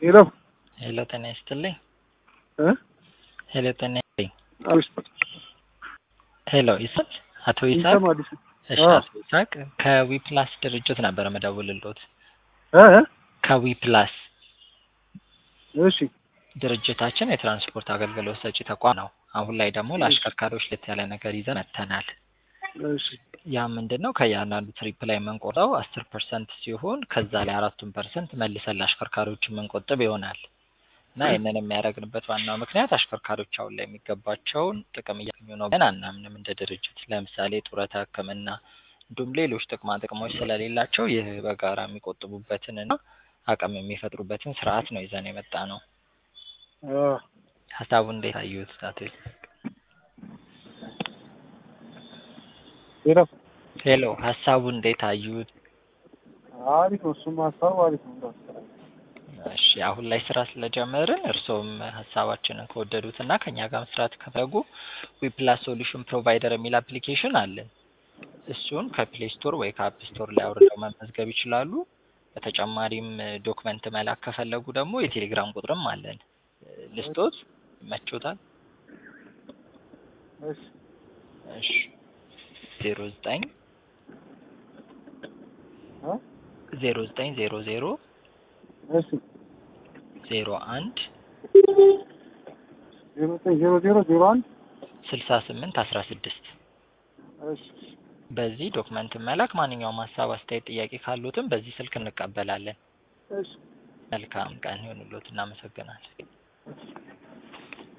ሄሎ ሄሎ ጤና ይስጥልኝ። እ ሄሎ ጤና ይስጥልኝ። አብሽ ሄሎ ይስል አቶ ይስሐቅ ይሰማ አዲስ እሺ፣ አዎ። አቶ ይስሐቅ ከዊፕላስ ድርጅት ነበረ መደውልልዎት። እ እ ከዊፕላስ እሺ ድርጅታችን የትራንስፖርት አገልግሎት ሰጪ ተቋም ነው። አሁን ላይ ደግሞ ለአሽከርካሪዎች ለየት ያለ ነገር ይዘን መጥተናል። እሺ ያ ምንድን ነው? ከእያንዳንዱ ትሪፕ ላይ የምንቆርጠው አስር ፐርሰንት ሲሆን ከዛ ላይ አራቱን ፐርሰንት መልሰን ለአሽከርካሪዎች የምንቆጥብ ይሆናል እና ይህንን የሚያደርግንበት ዋናው ምክንያት አሽከርካሪዎች አሁን ላይ የሚገባቸውን ጥቅም እያገኙ ነው ብለን አናምንም እንደ ድርጅት። ለምሳሌ ጡረታ፣ ሕክምና እንዲሁም ሌሎች ጥቅማ ጥቅሞች ስለሌላቸው ይህ በጋራ የሚቆጥቡበትንና አቅም የሚፈጥሩበትን ስርዓት ነው ይዘን የመጣ ነው። አ ሀሳቡ እንዴት አዩት? አቶ ይስሐቅ? ሄሎ ሄሎ ሀሳቡ እንዴት አዩት? አሪፍ ነው። እሱም ሀሳቡ አሪፍ ነው። እሺ አሁን ላይ ስራ ስለጀመርን እርስዎም ሀሳባችንን ከወደዱት እና ከኛ ጋር መስራት ከፈለጉ ዊፕላስ ሶሉሽን ፕሮቫይደር የሚል አፕሊኬሽን አለን። እሱን ከፕሌይ ስቶር ወይ ከአፕ ስቶር ላይ አውርደው መመዝገብ ይችላሉ። በተጨማሪም ዶክመንት መላክ ከፈለጉ ደግሞ የቴሌግራም ቁጥርም አለን። ልስጦት ይመቾታል? እሺ እሺ ዜሮ ዘጠኝ እ ዜሮ ዘጠኝ ዜሮ ዜሮ እሺ ዜሮ አንድ ዜሮ ዘጠኝ ዜሮ ዜሮ ዜሮ አንድ ስልሳ ስምንት አስራ ስድስት እሺ በዚህ ዶክመንት መላክ ማንኛውም ሀሳብ፣ አስተያየት፣ ጥያቄ ካሉትም በዚህ ስልክ እንቀበላለን። እሺ መልካም ቀን ይሁንልዎት። እናመሰግናለን። እሺ